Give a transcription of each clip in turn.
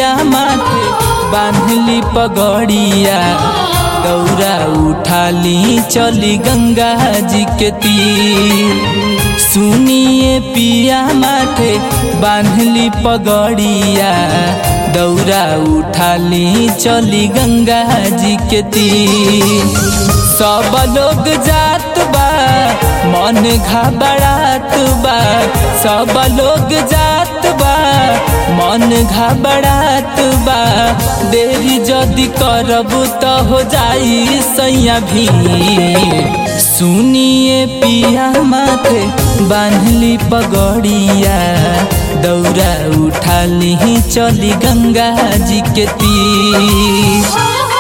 पिया माथे बांधली पगड़िया दौरा उठाली चली गंगा जी के तीर सुनिए पिया माथे बांधली पगड़िया दौरा उठाली चली गंगा जी के तीर सब लोग जात बा मन घबरात बा सब लोग जात बा मन घबरात बा देरी जदि करब तो हो जाई सैया भी सुनिए पिया माथे बांधली पगड़िया दौरा उठाली चली गंगा जी के तीर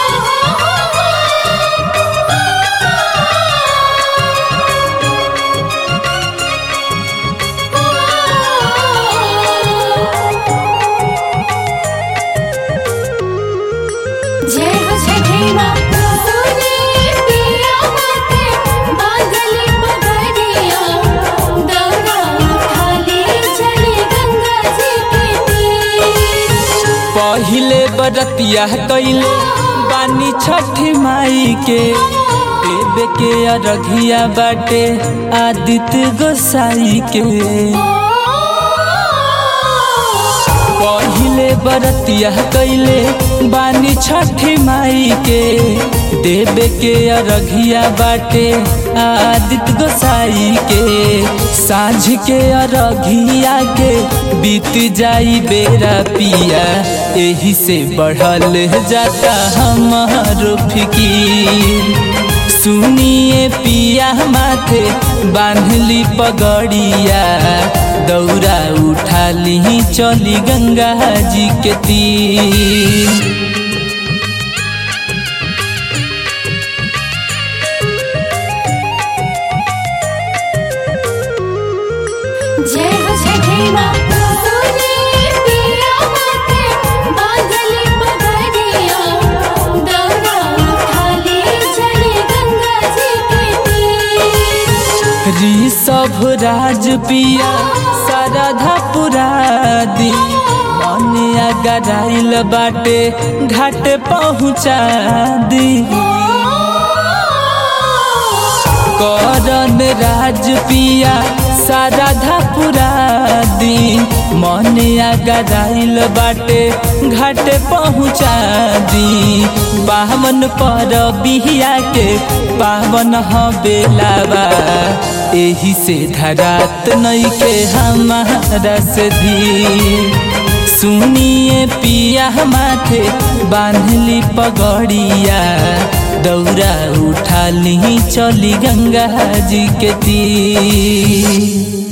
जय हो छठी माँ सुने पिया माथे बांधले पगड़िया दौड़ा उठाले चले गंगा जी के तीर पहिले बरतिया कैले बानी छठी माई के देवे के अरघिया बाटे आदित्य गोसाई के पहिले बरतिया कैले बानी छठी माई के देवे के अरघिया बाटे आदित्य गोसाई के साँझ के अरघिया के बीत जाई बेरा पिया एही से बढ़ल जाता हमारो फिकीर सुनिए पिया माथे बांधली पगड़िया दौरा उठाली चली गंगा जी के तीर जय हो छठी माँ सुने पिया माथे बांधले पगड़िया दौड़ा उठाले चले गंगा जी के तीर ऋषभ राज पिया शारदा पुरादी मन गराइल बाटे घाट पहुँचा दी करन राज पिया शारदा पुरादी मन गराइल बाटे घाट पहुँचा दी पावन पर बिहिया के पावन ह बेलावा एही से धरात नई के हमारा से धी सुनिए पिया माथे बांधली पगड़िया दौरा उठाली चली गंगा जी के तीर